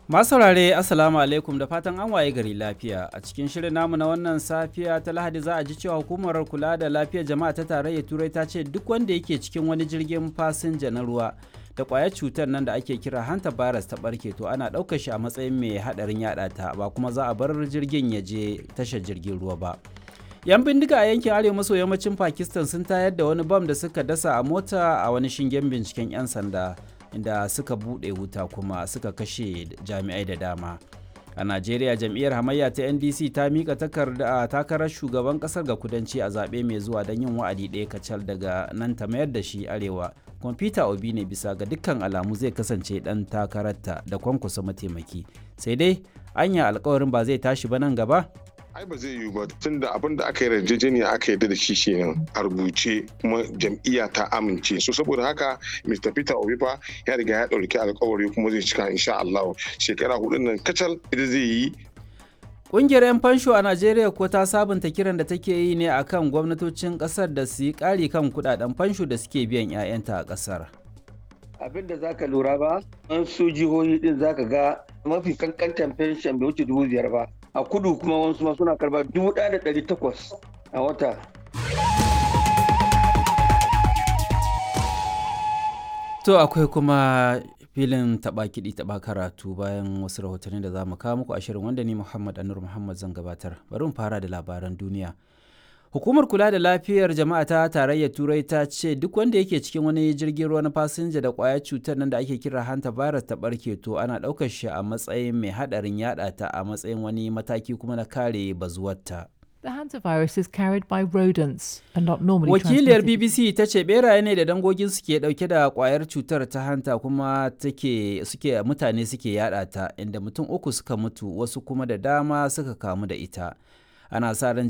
Masu saurare Assalamu alaikum da fatan an waye gari lafiya a cikin shirin namu na wannan safiya ta Lahadi za a ji cewa hukumar kula da lafiyar jama'a ta tarayyar Turai ta ce duk wanda yake cikin wani jirgin fasinja na ruwa da kwayar cutar nan da ake kira hanta virus ta barke to ana ɗaukar shi a matsayin mai haɗarin yaɗa ta ba kuma za a bar jirgin ya je tashar jirgin ruwa ba. yan bindiga a yankin arewa maso yammacin pakistan sun tayar da wani bam da suka dasa a mota a wani shingen binciken 'yan sanda inda suka buɗe wuta kuma suka kashe jami'ai da dama a najeriya jam'iyyar hamayya ta ndc ta mika takarda takarar shugaban kasar ga kudanci a zaɓe mai zuwa don yin wa'adi ɗaya kacal daga nan ta mayar da shi arewa kwamfuta obi ne bisa ga dukkan alamu zai kasance ɗan takararta da kwankwasa mataimaki sai dai anya alkawarin ba zai tashi ba nan gaba ai ba zai yiwu ba tun da abin da aka yi yarjejeniya aka yarda da shi kenan a rubuce kuma jam'iyya ta amince so saboda haka Mr. Peter Obi fa ya riga ya ɗauki alkawari kuma zai cika insha Allah shekara hudun nan kacal ita zai yi Ƙungiyar 'yan fansho a Najeriya ko ta sabunta kiran da take yi ne akan gwamnatocin ƙasar da su yi ƙari kan kuɗaɗen fansho da suke biyan 'ya'yanta a ƙasar. abin da zaka lura ba an su jihohi din zaka ga mafi kankantan fenshen bai wuce dubu biyar ba a kudu kuma wasu ma suna karba dubu ɗaya da ɗari takwas a wata To akwai kuma filin taɓa kiɗi taɓa karatu bayan wasu rahotanni da za mu kawo muku ashirin wanda ni Muhammad Anur Muhammad zan gabatar. Bari mu fara da labaran duniya. Hukumar kula da lafiyar jama'a ta tarayyar Turai ta ce duk wanda yake cikin wani jirgin ruwa na fasinja da ƙwayar cutar nan da ake kira hanta virus ta barke to ana ɗaukar shi a matsayin mai haɗarin yaɗa ta a matsayin wani mataki kuma na kare bazuwarta. The hantavirus is carried by rodents and not normally Wakiliyar transmitted. BBC ta ce beraye ne da dangogin suke dauke da kwayar cutar ta hanta kuma take suke mutane suke yada ta inda mutum uku suka mutu wasu kuma da dama suka kamu da ita. Ana sa ran